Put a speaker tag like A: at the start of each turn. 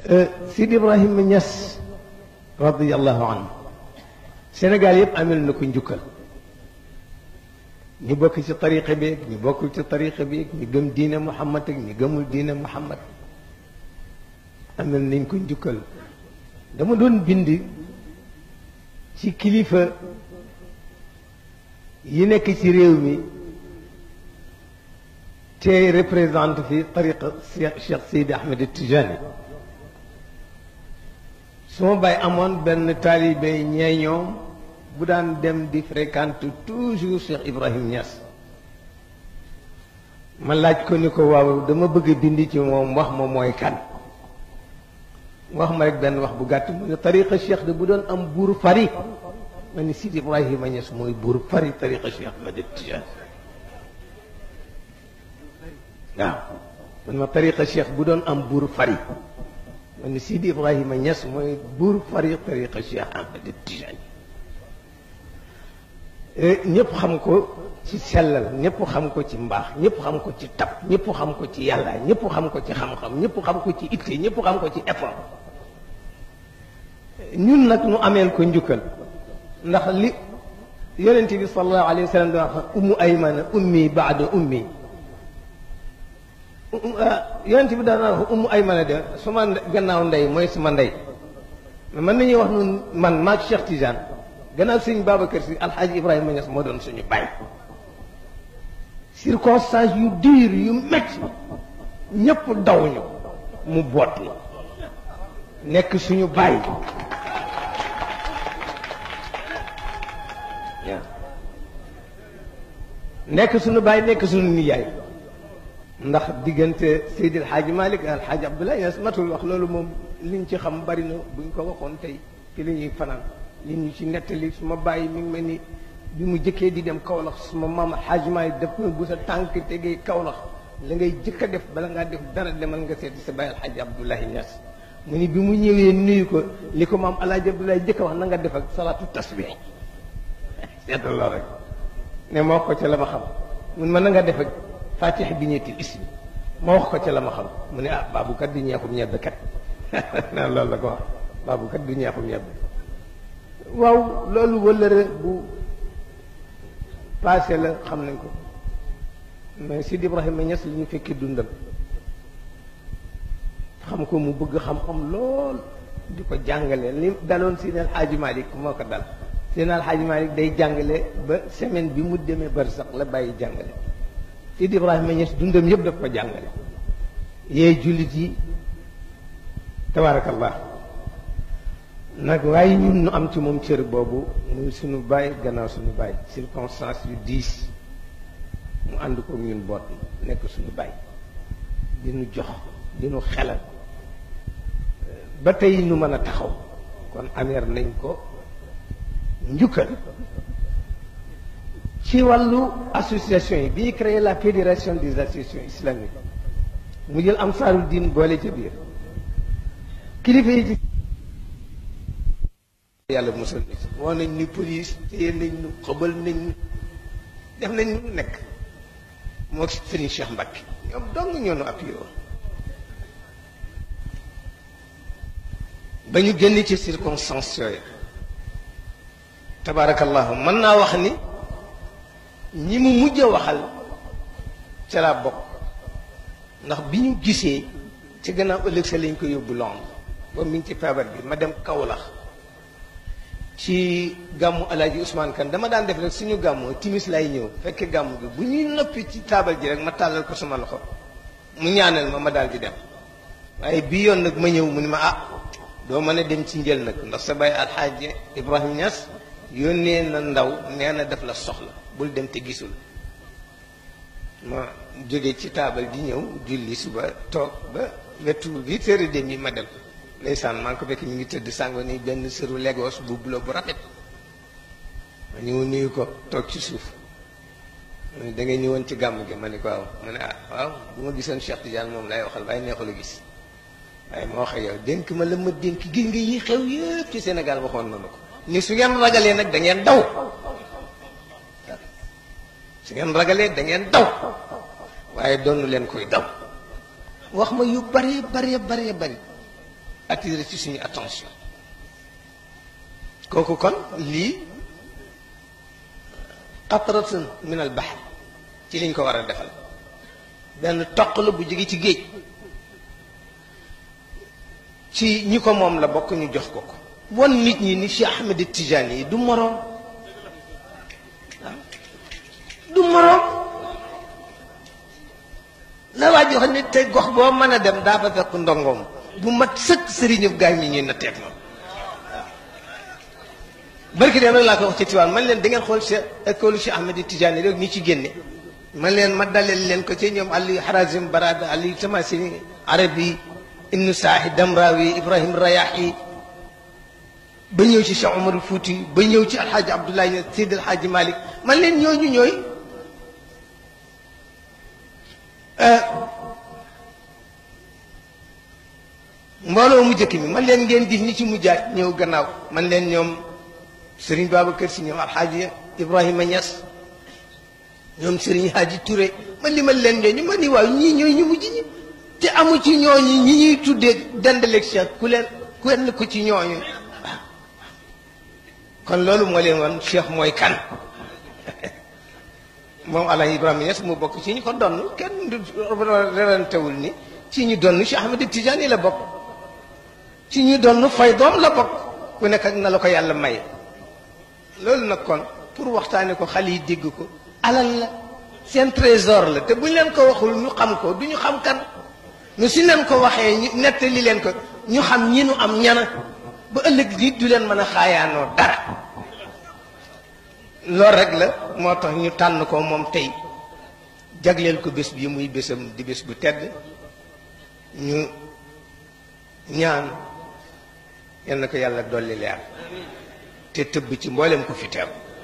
A: Sidi Ibrahima Niass radiyallahu anhu Sénégal yëpp amel na ko njukkal ñu bokk ci tariqa bi ñu bokkul ci tariqa bi ñu gëm diine Muhammad ak ñu gëmul diine Muhammad amel nañ ko njukkal dama doon bind ci kilifa yi nekk ci réew mi te représente fi tariqa Cheikh Seydi Ahmed Tijani su ma bàyyi amoon benn taalibe ñee ñoom bu daan dem di fréquente toujours Cheikh Ibrahim Niass ma laaj ko ni ko waaw dama bëgg a bind ci moom wax ma mooy kan wax ma rek benn wax bu gàtt mu ne tariqa Cheikh de bu doon am buur fari ma ni Sidi Ibrahima Niass mooy buur fari tariqa Cheikh Ahmed Tijani waaw man ma tariqa Cheikh bu doon am buur fari ma ni Sidi Ibrahima Niass mooy buur fari tariqa Cheikh Ahmed Tijani ñëpp xam ko ci sellal ñëpp xam ko ci mbaax ñëpp xam ko ci tab ñëpp xam ko ci yàlla ñëpp xam ko ci xam-xam ñëpp xam ko ci itte ñëpp xam ko ci effort ñun nag nu ameel ko njukkal ndax li yonent bi sallallahu alayhi wa sallam di wax ummu aymana ummi baada ummi yonent bi daan wax ummu aymana de suma gannaaw ndey mooy suma ndey mën nañuy wax nun man maag Cheikh Tidiane gannaaw sëñ Babacar si alxaaji Ibrahima Niass moo doon suñu baay circonstance yu diir yu métti ñëpp daw ñu mu boot na nekk suñu baay waaw nekk suñu baay nekk suñu nijaay ndax diggante Seydil Hadji Malick ak alxaaji Abdoulaye Niass matul wax loolu moom liñ ci xam bari na buñ ko waxoon tey ci la ñuy fanaan li ñu ci nettali su ma bàyyi mi ngi mel ni bi mu jëkkee di dem Kaolack su ma maam Hadj Malick def bu sa tànk tegee Kaolack la ngay jëkk a def bala ngaa def dara demal nga seeti sa bàyyi Alxaaji Abdoulaye Niass mu ni bi mu ñëwee nuyu ko li ko maam Alaaji Abdoulaye jëkk a wax na nga def ak salaatu tasbih seetal lool rek ne ma wax ko ca la ma xam mun ma na nga def ak fatiha bi ñetti ismi ma wax ko ca la ma xam mu ne ah baabu kat du ñeexum ñebbe kat naan loolu la ko wax baabu kat du ñeexum ñebbe waaw loolu wëllëre bu passé la xam nañ ko mais Sidi Ibrahima Niass li ñu fekki dundam xam ko mu bëgg xam-xam lool di ko jàngale li daloon Sidi El Hadji Malick moo ko dal Sidi El Hadji Malick day jàngale ba semaine bi mu demee bari sax la bàyyi jàngale Sidi Ibrahima Niass dundam yëpp daf ko jàngale yee jullit yi tabaarakallah nag waaye ñun nu am ci moom cër boobu muy suñu baay gannaaw suñu baay circonstance yu diis mu ànd ko ñun boot nekk suñu baay di nu jox di nu xelal ba tey nu mën a taxaw kon ameer nañ ko njukkal ci wàllu association yi bi ñu créé la fédération des associations islamiques mu jël Ansaaru Diin boole ca biir kilifa yi ci yàlla musal na ci woo nañ ni police téye nañ ñu xëbal nañ ñu def nañ ñu nekk moo sëriñ Cheikh Mbacke ñoom dong ñoo nu appuyé woon ba ñu génn ci circonstance yooyu tabaarakallahu mën naa wax ni ñi mu mujj a waxal ca laa bokk ndax bi ñu gisee ci gannaaw ëllëg sa lañ ko yóbbu Londres boobu mi ngi ci feebar bi ma dem Kaolack ci gàmmu alaaji Ousmane Kane dama daan def rek suñu gàmmu timis lay ñëw fekke gàmmu gi bu ñuy noppi ci taabal ji rek ma tàllal ko sama loxo mu ñaanal ma ma daal di dem waaye bii yoon nag ma ñëw mu ni ma ah doo mën a dem ci njël nag ndax sa baay alxaaji Ibrahima Niass yónnee na ndaw nee na def la soxla bul dem te gisul ma jóge ci taabal di ñëw julli suba toog ba wetu huit heures et demi ma dem ndeysaan maa ngi ko fekk ñu ngi tëdd sàngo ni benn sëru Lagos bu bulo bu rafet ma ñëw nuyu ko toog ci suuf da ngay ñëwoon ci gàmm gi ma ne ko waaw ma ne ah waaw bu ma gisoon Cheikh Tidiane moom lay waxal waaye neexul a gis waaye moo wax ak yow dénk ma la ma dénk gis nga yi xew yëpp ci Sénégal waxoon na ma ko ni su ngeen ragalee nag da ngeen daw su ngeen ragalee da ngeen daw waaye doonu leen koy daw wax ma yu bare bare bare bari attirer ci suñu attention kooku kon lii qatratun min al bahr ci liñ ko war a defal benn toq la bu jóge ci géej ci ñi ko moom la bokk ñu jox ko ko won nit ñi ni Cheikh Ahmed Tidiane yi du moroom du moroom la waa jox ne te gox boo mën a dem daa fa fekk ndongoom bu mat sëkk sëriñu gaañ ñi ñuy natteeg moom barki dem rek laa ko wax ci Tiwaan man leen da ngeen xool Cheikh école Cheikh Ahmed Tidiane rek ñi ci génne man leen ma daleel leen ko ci ñoom Aliou Harazim Barada Aliou Tamasini Arabi Ibnu Saahi Damrawi Ibrahim Rayahi ba ñëw ci Cheikh Omar Fouti ba ñëw ci Alxaaji Abdoulaye Seydi Alxaaji Malick man leen ñooñu ñooy mbooloo mu jëkk mi man leen ngeen gis ñi ci mujjaat ñëw gannaaw man leen ñoom Serigne Babacar Si ñoom Alxaaji Ibrahima Niass ñoom Serigne Hadji Touré man li man leen ñooñu man ni waaw ñii ñooy ñu mujj ñi te amu ci ñooñu ñi ñuy tuddee dendaleeg Cheikh ku leen ku leen ko ci ñooñu waaw kon loolu moo leen woon Cheikh mooy kan moom Alaaji Ibrahima Niass mu bokk ci ñu ko donn kenn du rerantewul ni ci ñu donn Cheikh Ahmed Tidiane la bokk ci ñu donn fay doom la bokk ku nekk ak na la ko yàlla may loolu nag kon pour waxtaane ko xale yi dégg ko alal la seen trésor la te bu ñu leen ko waxul ñu xam ko du ñu xam kan mais si leen ko waxee ñu nettali leen ko ñu xam ñi nu am ñana ba ëllëg nit du leen mën a xaayaanoo dara loolu rek la moo tax ñu tànn ko moom tey jagleel ko bés bi muy bésam di bés bu tedd ñu ñaan yal na ko yàlla dolli leer te tëbb ci mboolem ko fi teew